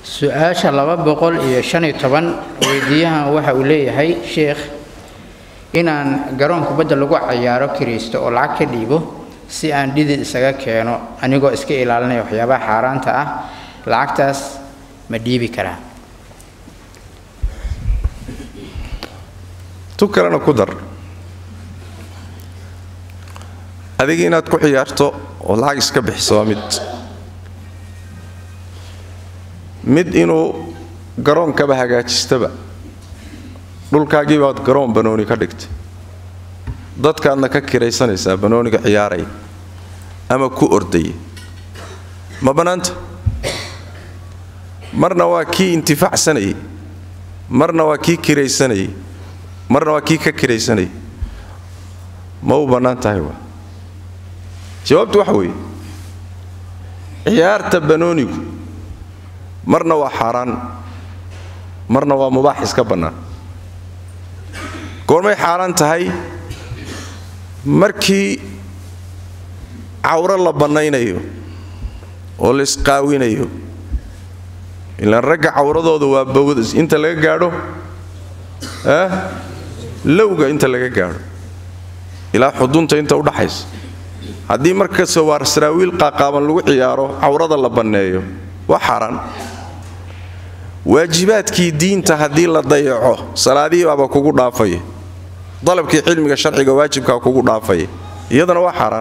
su-aasha laba boqol iyo shan iyo toban weydiiyahan waxa uu leeyahay sheekh inaan garoon kubadda lagu cayaaro kiraysto oo lacag ka dhiibo si aan dhidid isaga keeno anigoo iska ilaalinaya waxyaabaha xaaraanta ah lacagtaas ma dhiibi karaa tu kalena ku dar adiga inaad ku ciyaarto oo lacag iska bixiso waa mid mid inuu garoonkaba hagaajistaba dhulkaagii baad garoon banooni ka dhigtay dadkaadna ka kiraysanaysaa banooniga ciyaaraya ama ku ordaya ma bannaanta marna waa kii intifaacsanayay marna waa kii kiraysanayay marna waa kii ka kiraysanayay ma u bannaan tahay waa jawaabtu waxa weeye ciyaarta banoonigu marna waa xaaraan marna waa mubaax iska bannaan goormay xaaraan tahay markii cawro la bannaynayo oo la isqaawinayo ilaan ragga cawradooda waa bawd inta laga gaadho ah lowga inta laga gaadho ilaa xudunta inta udhaxaysa haddii markasta waar saraawiil qaaqaaban lagu ciyaaro cawrada la banneeyo waa xaaraan waajibaadkii diinta haddii la dayaco salaadihii baaba kugu dhaafaya dalabkii cilmiga sharciga waajibkaa kugu dhaafaya iyadana waa xaaraan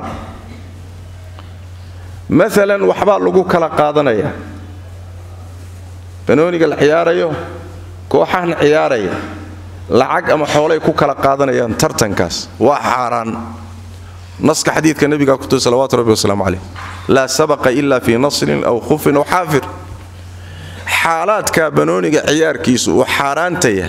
maalan waxbaa lagu kala qaadanayaa banooniga la ciyaarayo kooxahan ciyaaraya lacag ama xoolay ku kala qaadanayaan tartankaas waa xaaraan naska xadiidka nebiga kutuy salawatu rabbi wasalaamu caleyh laa sabaqa ila fii nasrin aw khufin aw xaafir xaalaadka banooniga ciyaarkiisu uu xaaraanta yahay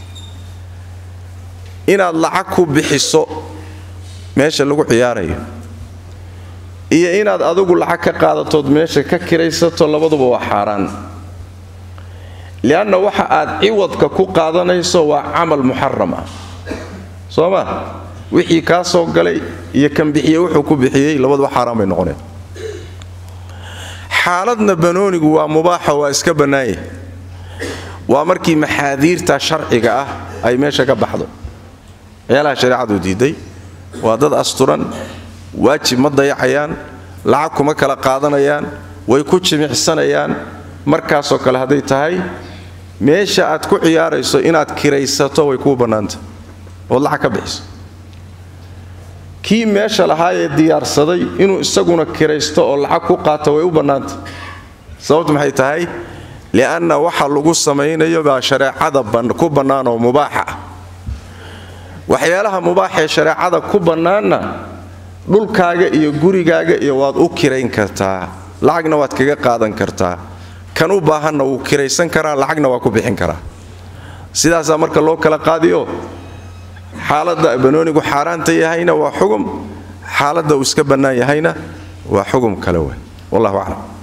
inaad lacag ku bixiso meesha lagu ciyaarayo iyo inaad adigu lacag ka qaadatood meesha ka kiraysato labaduba waa xaaraan lianna waxa aad ciwadka ku qaadanayso waa camal muxaram ah soo ma wixii kaa soo galay iyo kan bixiye wuxuu ku bixiyey labaduba xaaraan bay noqoneen xaaladna banoonigu waa mubaaxo waa iska bannaanya waa markii maxaadiirta sharciga ah ay meesha ka baxdo meelaha shareecadu diiday waa dad asturan waajib ma dayacayaan lacag kuma kala qaadanayaan way ku jimicsanayaan markaasoo kale hadday tahay meesha aad ku ciyaarayso inaad kiraysato way kuu bannaanta ood lacag ka bixiso kii meesha lahaayee diyaarsaday inuu isaguna kiraysto oo lacag ku qaato way u bannaanta sababtu maxay tahay li'anna waxa lagu samaynayo baa shareecada ku bannaan oo mubaaxa ah waxyaalaha mubaaxee shareecada ku bannaanna dhulkaaga iyo gurigaaga iyo waad u kirayn kartaa lacagna waad kaga qaadan kartaa kan u baahanna wuu kiraysan karaa lacagna waa ku bixin karaa sidaasaa marka loo kala qaadiyo xaaladda banoonigu xaaraanta yahayna waa xugum xaaladda uu iska bannaan yahayna waa xugum kale wey wallahu aclam